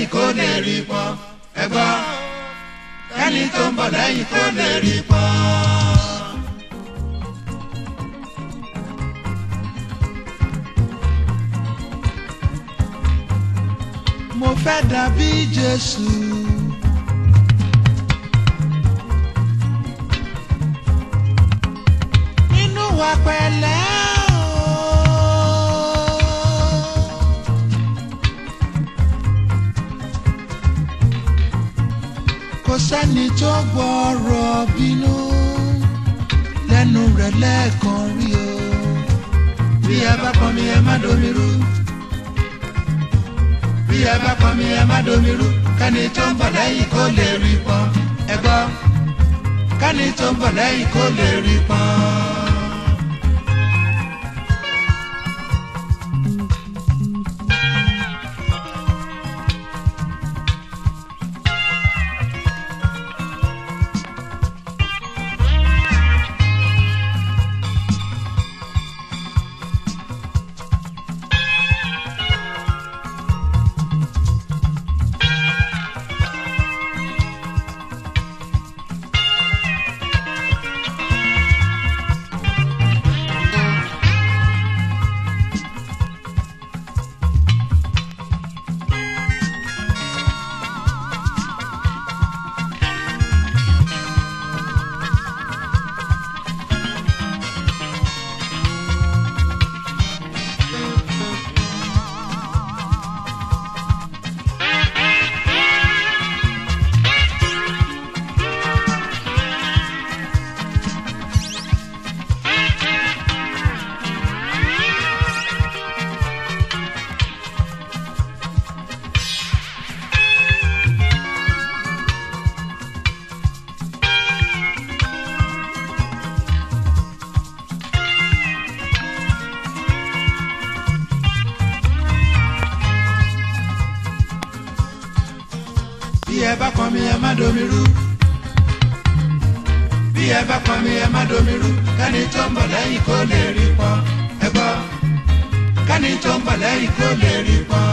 lẹ́yìn kó lè rí pọ́n ẹ gbọ́ kẹ́ni tó ń bọ̀ lẹ́yìn kó lè rí pọ́n. mo fẹ́ dàbí Jésù. nínú wa pẹ̀lẹ́ o. kò sẹ́ni tó gbọ́rọ̀ bínú lẹ́nu rẹ̀ lẹ́ẹ̀kan rí o. bí ẹ bá pọn mi ẹ má domi rú bí ẹ bá pọn mi ẹ má domi rú kẹ́ni tó ń bọ̀ lẹ́yìn kó lè rí pọn ẹ gbọ́ kẹ́ni tó ń bọ̀ lẹ́yìn kó lè rí pọn. bí ẹ bá pọn mi ẹ má domi rú bí ẹ bá pọn mi ẹ má domi rú kẹ́ni tó ń bọ̀ lẹ́yìn kó lè rí pọn ẹ gbọ́ kẹ́ni tó ń bọ̀ lẹ́yìn kó lè rí pọn.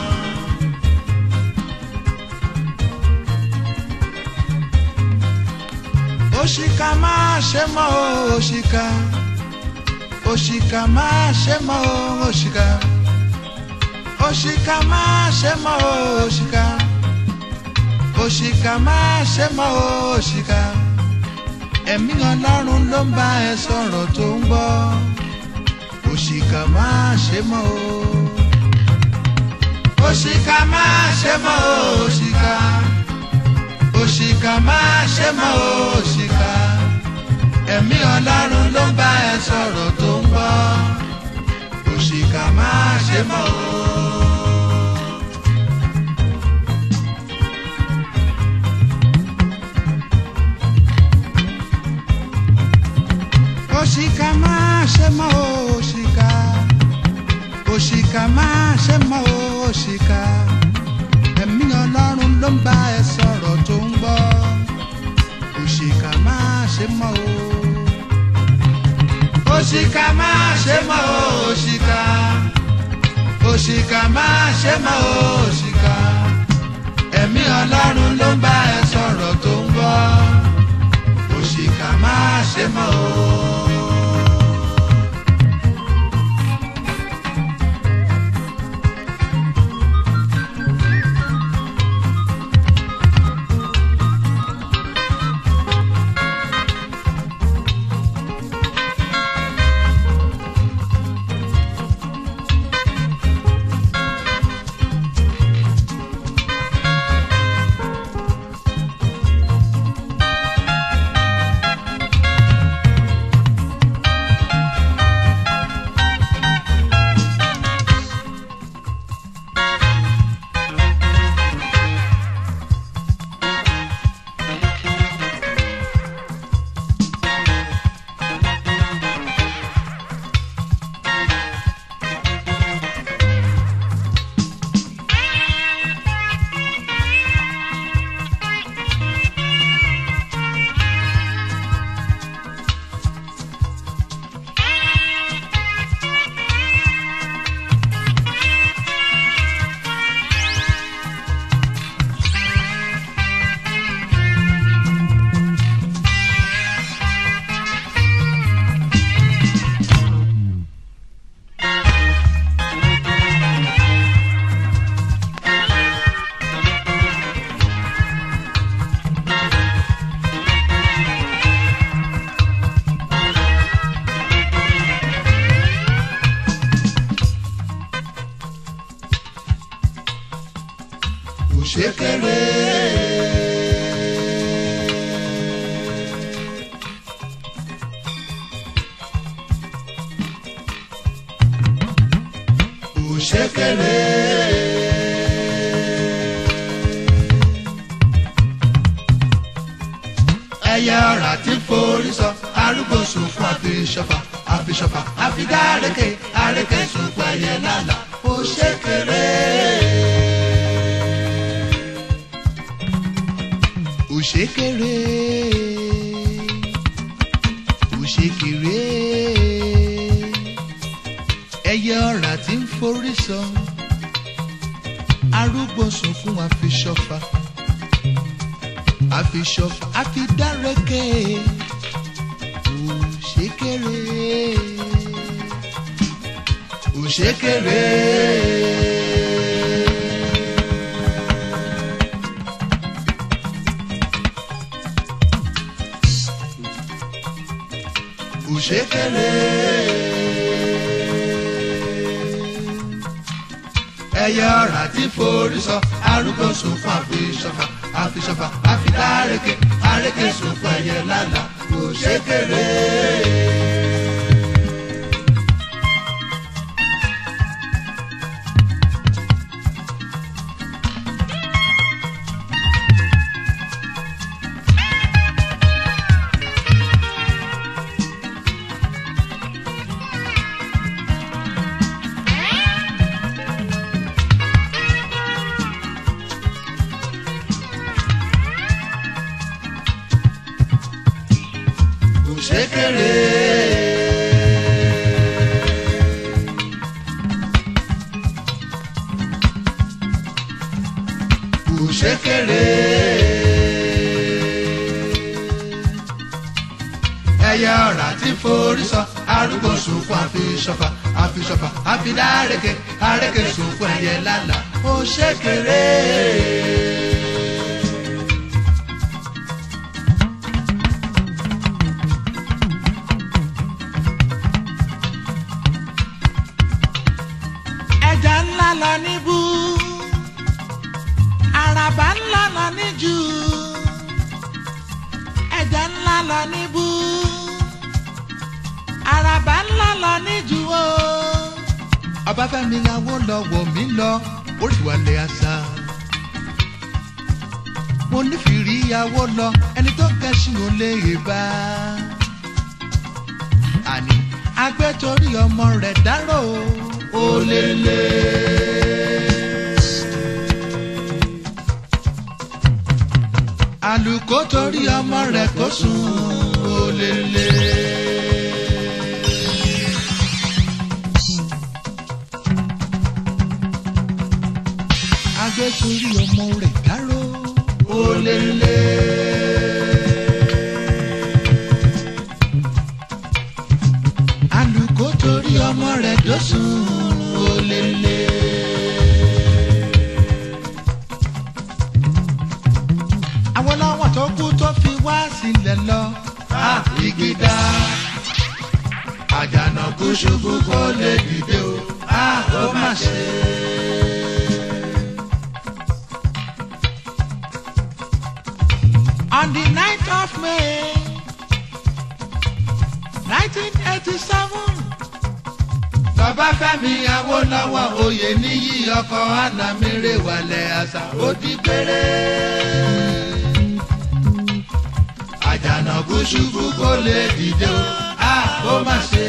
òṣìkà máa ṣe mọ́ o òṣìkà òṣìkà máa ṣe mọ́ o òṣìkà òṣìkà máa ṣe mọ́ o òṣìkà òṣìkà máa ṣe mọ́ o òṣìkà ẹ̀mí ọlọ́run ló ń bá ẹ sọ̀rọ̀ tó ń gbọ́ òṣìkà máa ṣe mọ́ o òṣìkà máa ṣe mọ́ o òṣìkà òṣìkà máa ṣe mọ́ o òṣìkà ẹ̀mí ọlọ́run ló ń bá ẹ sọ̀rọ̀ tó ń gbọ́ òṣìkà máa ṣe mọ́ o. òṣìkà máa ṣe mọ́ o òṣìkà òṣìkà máa ṣe mọ́ o òṣìkà ẹ̀mí ọlọ́run ló ń bá ẹ sọ̀rọ̀ tó ń gbọ́ òṣìkà máa ṣe mọ́ o. òṣìkà máa ṣe mọ́ o òṣìkà òṣìkà máa ṣe mọ́ o òṣìkà ẹ̀mí ọlọ́run ló ń bá ẹ sọ̀rọ̀ tó ń gbọ́ òṣìkà máa ṣe mọ́ o. òṣèkèrè. ẹyẹ ọ̀rà tí forí sọ arúgbó sunkún àfiṣọfà àfiṣọfà àfidá àrékè àrékè sunkún ẹyẹ lálà òṣèkèrè. òṣèkèrè òṣèkèrè ẹyẹ ọ̀rà tí ń forí sọ arúgbó sunkún àfiṣọfà àfiṣọfà àfidárẹkẹ òṣèkèrè òṣèkèrè. òṣèkèrè. ẹyẹ ọ̀rà tí forí sọ arúgbó sunkún àfiṣọfà àfiṣọfà àfidáreke àrékè sunkún ẹyẹ lálà òṣèkèrè. òṣèkèrè. òṣèkèrè. ẹyẹ ọ̀rà tí forí sọ arúgbó sunkún àfiṣọfà àfiṣọfà àfidáreke àrékè sunkún ẹyẹ lálà òṣèkèrè. ẹja ńlá lọ níbú àràbà ńlá lọ níjù ẹja ńlá lọ níbú àràbà ńlá lọ níjù o. ọbáfẹ́mi Awólọ́wọ̀ mi lọ oríwàlẹ̀ àṣà mo nífìrí ìyàwó lọ ẹni tó kẹ́sìn ò lè bá àní agbẹ́torí ọmọ rẹ̀ dárò ó lè lè. àlùkò torí ọmọ rẹ̀ kó sùn ó lè lè. agbẹ́torí ọmọ rẹ̀ dárò ó lè lè. àlùkò torí ọmọ rẹ̀ dọ́sùn ó lè lè. àwọn làwọn tó kú tó fi wá sílẹ̀ lọ. a ìgbìdá àjànàkú ṣubú kó lè dìde o a ó má ṣe. on the night of May nineteen eighty seven bàbá Fẹ́mi Awólọ́wọ̀ oyè níyì ọkọ anamire wàlẹ̀ àṣà òdì péré. àjànàkú ṣubú kó lè dìde o a ó má ṣe.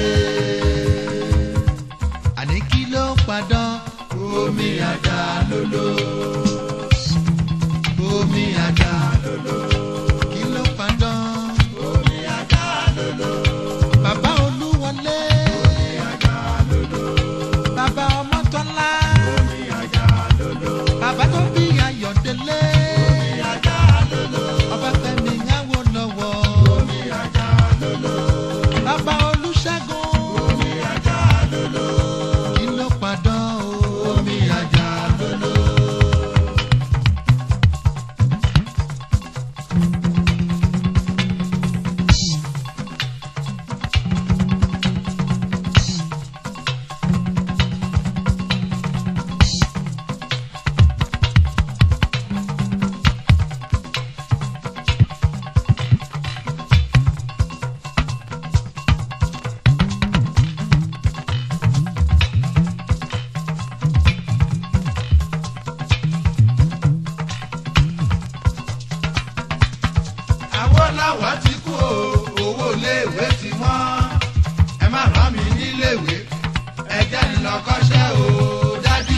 àní kí ló padàn omi àjà lolo. omi àjà lolo. kí ló padàn omi àjà lolo. bàbá Olúwọlé bàbá Ọmọ́tọ́lá bàbá tó bí Ayọ̀délé. Ọbáfẹ́mi Awólọ́wọ̀. bàbá Olúṣẹ́gun Kí ló padàn o? Omi àjà lolo. Awólọ́wọ̀ ti kú o owó iléèwé ti wọ́n ẹ má rán mi níléèwé ẹ jẹ́ ń lọ kọ́ṣẹ́ o dádì.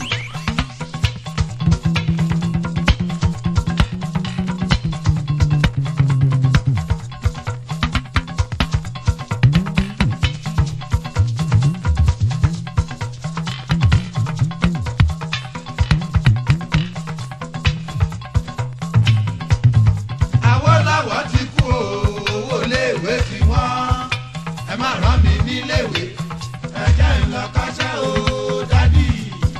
Awólọ́wọ̀ ti kú o owó iléèwé ti wọ́n ẹ má rán mi níléèwé ẹ jẹ́ ń lọ kọ́ṣẹ́ o dádì.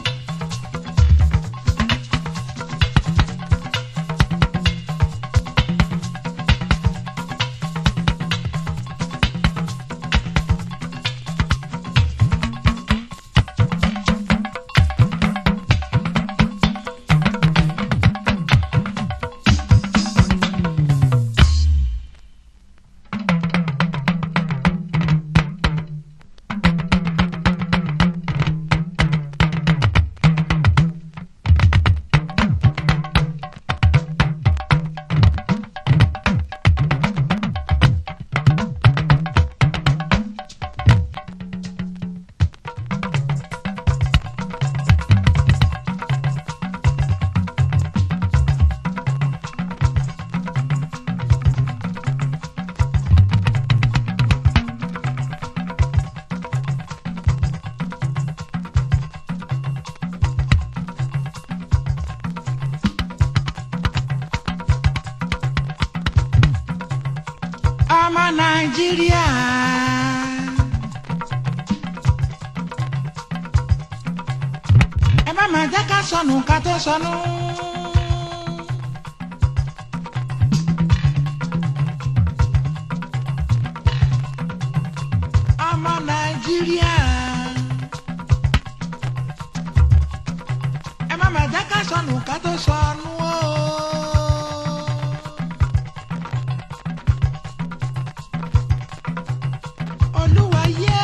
ọmọ nàìjíríà. ẹ má má jẹ́ ká sọnù ká tó sọnù. ọmọ nàìjíríà. ẹ má má jẹ́ ká sọnù ká tó sọnù o. olúwa yé.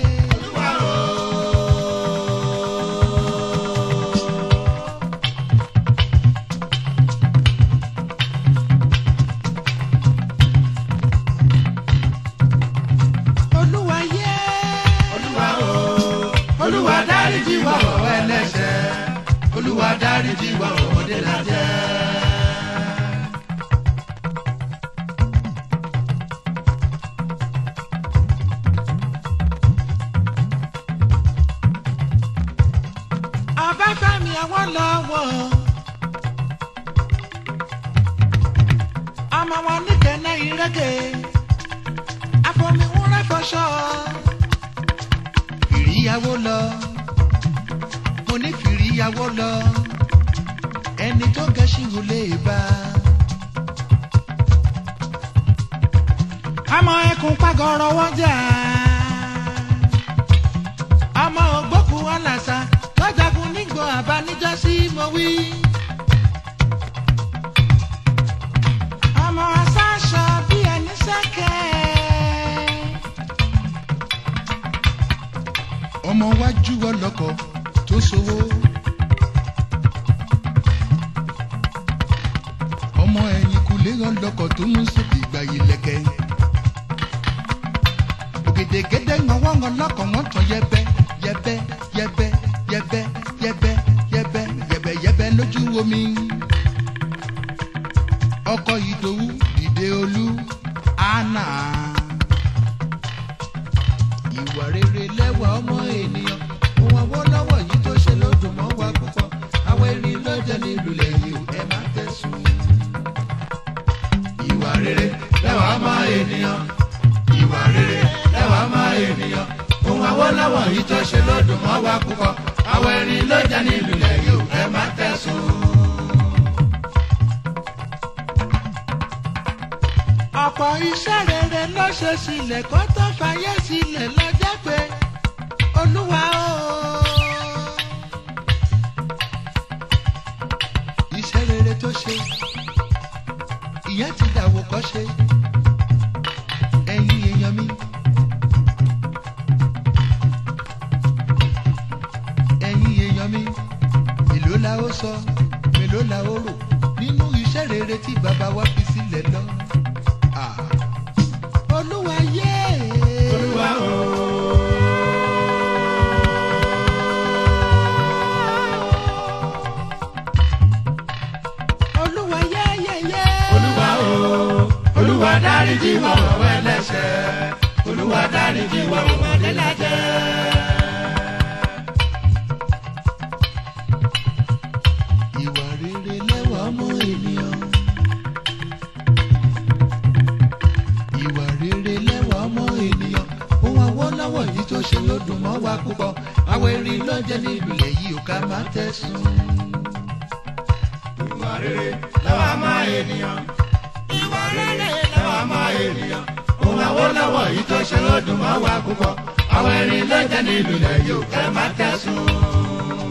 olúwa yé. Olúwa o Olúwa dáríjì wá o ẹlẹ́ṣẹ̀ Olúwa dáríjì wá o ọmọdé la jẹ́. Ọbáfẹ́mi Awólọ́wọ̀. ọmọ wọn nìkẹ́nẹ́ ìrẹ́kẹ̀ àfọmíwúrẹ́ fọṣọ. Fìríyàwó lọ mo ní fìríyàwó lọ ẹni tó gẹṣin ò lè bá. ọmọ ẹkùn pàgọ́rọ̀ wọ́jà. ọmọ ògbókù ọ̀làṣà lọ́jàgùn nígbò àbáníjọ́sí mo wí. ọmọ aṣáṣọ bí ẹni sẹ́kẹ̀. ọmọ wájú ọlọ́kọ̀ tó ṣòwò. ọmọ ẹ̀yìn kùlé ọlọ́kọ̀ tó mú sókè ìgbà yìí lẹ́kẹ̀. ògèdègèdè ńgọ̀wọ́ ọlọ́kọ̀ wọ́n tán yẹbẹ yẹbẹ yẹbẹ yẹbẹ yẹbẹ yẹbẹ yẹbẹ yẹbẹ lójú omi. ọkọ̀ ìdòwú dìde olú àná ìwà rere lẹ́wà ọmọ ènìyàn ohun Awólọ́wọ̀ yìí tó ṣe ló dùn mọ́ wa púpọ̀ àwọn erin ló jẹ́ nílùú lẹ́yìn ẹ má tẹ̀sùn. ìwà rere lẹ́wà ọmọ ènìyàn ìwà rere lẹ́wà ọmọ ènìyàn ohun Awólọ́wọ̀ yìí tó ṣe ló dùn mọ́ wa púpọ̀ àwọn erin ló jẹ́ nílùú lẹ́yìn ẹ má tẹ̀sùn. ọ̀pọ̀ iṣẹ́ rere ló ṣe sílẹ̀ kó tó fàyè sílẹ̀ lọ́jọ́ pé olúwa o. iṣẹ́ rere tó ṣe ìyẹn ti dàwó kọ́ ṣe ẹ̀yin èèyàn mi. ẹ̀yin èèyàn mi mélòó la ó sọ mélòó la ó rò nínú iṣẹ́ rere tí bàbá wa fi sílẹ̀ lọ. o. olúwa yẹ́yẹ́yẹ́. olúwa o olúwa dáríjì wá ọ̀wọ́ ẹlẹ́ṣẹ̀ olúwa dáríjì wá ọmọdé lájẹ́. ìwà rere lẹ́wà ọmọ ènìyàn. ìwà rere lẹ́wà ọmọ ènìyàn. ohun àwọ̀láwọ̀ yìí tó ṣe ló dùn mọ́ wa púpọ̀. àwọn erin lọ́jẹ́ nílùú ilẹ̀ yìí ò ká máa tẹ̀sùn. ìwà rere lẹ́wà máa ènìyàn. ìwà rere lẹ́wà máa ènìyàn. ohun àwòlọ́wọ́ yìí tó ṣe ló dùn mọ́ wa púpọ̀. àwọn erin lọ́jẹ́ nílùú ilẹ̀ yìí ò ká máa tẹ̀sùn.